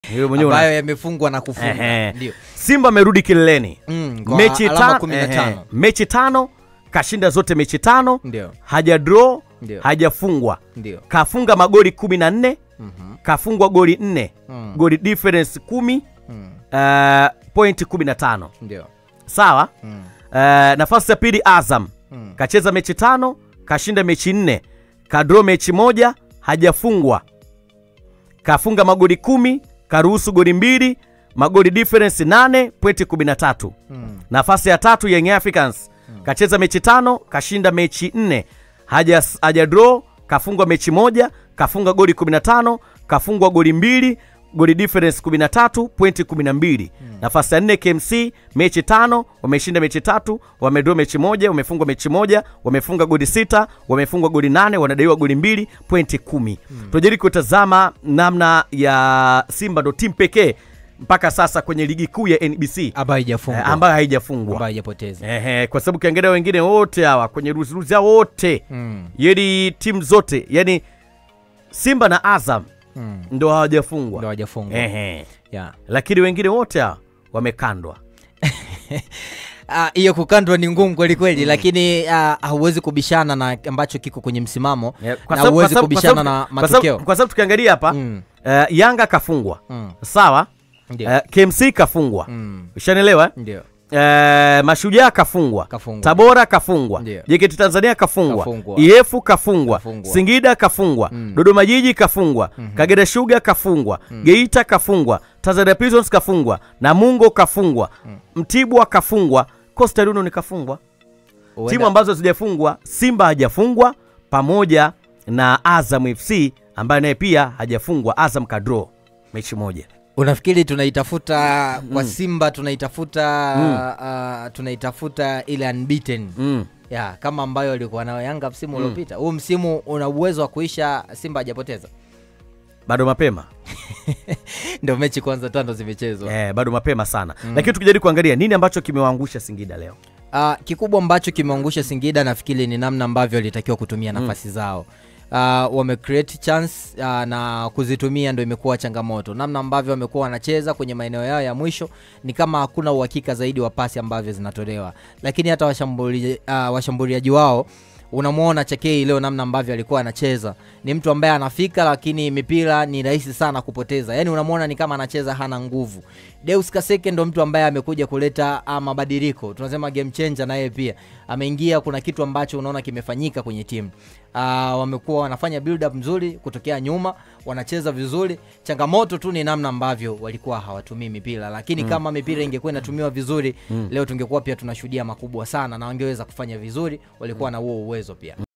Wewe mwenyewe una- ambayo yamefungwa na kufungwa Ehe. ndio Simba amerudi kileleni Mm, kwa mechi, alama ta- 15. ehe, mechi tano kashinda zote mechi tano ndio haja draw Ndio. hajafungwa ndio kafunga magoli kumi na nne Mhm. kafungwa goli nne Mm. goli difference kumi Mm, uh, point kumi na tano ndio sawa Mm, uh, nafasi ya pili azam mm. kacheza mechi tano kashinda mechi nne kadro mechi moja hajafungwa kafunga magoli kumi karuhusu goli mbili magoli difference 8 pointi 13 Mm. nafasi ya tatu young africans kacheza mechi tano kashinda mechi nne haja, haja draw kafungwa mechi moja kafunga goli 15 kafungwa goli mbili goli difference 13 pointi 12 nafasi ya nne kmc mechi tano wameshinda mechi tatu wamedraw mechi moja wamefungwa mechi moja wamefunga goli sita wamefungwa goli nane wanadaiwa goli mbili pointi kumi tunajaribu kutazama namna ya simba ndo timu pekee mpaka sasa kwenye ligi kuu ya nbc ambayo haijafungwa eh, ambayo haijafungwa ambayo haijapoteza Ehe, kwa sababu ukiangalia wengine wote hawa kwenye ruziruzi hao wote Mm, yani timu zote yani simba na azam mm. ndo hawajafungwa ndo hawajafungwa Ehe. yeah. lakini wengine wote hawa wamekandwa Ah, hiyo kukandwa ni ngumu kweli kweli lakini ah, hauwezi kubishana na ambacho kiko kwenye msimamo Eh, kwa na sababu- huwezi kwa sababu- kubishana kwa na sababu- kwa matokeo sababu- kwa sababu tukiangalia hapa Mm, eh, yanga kafungwa mm, sawa ndio. eh, kmc kafungwa Mm, ushanielewa eh? ndio Eh, mashujaa kafungwa Kafungwa. tabora kafungwa Ndio. jeketi tanzania kafungwa Kafungwa. iefu kafungwa Kafungwa. singida kafungwa Mm. dodoma jiji kafungwa kagera shuga kafungwa geita kafungwa tanzania prisons kafungwa namungo kafungwa mtibwa kafungwa coastal union kafungwa Huenda- timu ambazo zijafungwa simba hajafungwa pamoja na azam fc ambaye naye pia hajafungwa azam kadro mechi moja unafikiri tunaitafuta kwa simba tunaitafuta ah, tunaitafuta ile unbeaten mm. ya kama ambayo alikuwa nayo yanga msimu uliopita huu msimu una uwezo wa kuisha simba hajapoteza bado mapema ndio mechi kwanza tano zimechezwa eh, bado mapema sana lakini tukijaribu kuangalia nini ambacho kimewaangusha singida leo Uh, kikubwa ambacho kimeangusha Singida nafikiri ni namna ambavyo walitakiwa kutumia nafasi zao. Uh, wame create chance uh, na kuzitumia ndo imekuwa changamoto. Namna ambavyo wamekuwa wanacheza kwenye maeneo yao ya mwisho ni kama hakuna uhakika zaidi wa pasi ambavyo zinatolewa, lakini hata washambuli, uh, washambuliaji wao unamwona Chakei leo namna ambavyo alikuwa anacheza, ni mtu ambaye anafika, lakini mipira ni rahisi sana kupoteza. Yani unamwona ni kama anacheza hana nguvu. Deus Kaseke ndo mtu ambaye amekuja kuleta ah, mabadiliko, tunasema game changer, na yeye pia ameingia. Kuna kitu ambacho unaona kimefanyika kwenye timu uh, wamekuwa wanafanya build up mzuri kutokea nyuma, wanacheza vizuri. Changamoto tu ni namna ambavyo walikuwa hawatumii mipira, lakini kama mipira ingekuwa inatumiwa vizuri leo tungekuwa pia tunashuhudia makubwa sana, na wangeweza kufanya vizuri, walikuwa na huo uwezo pia.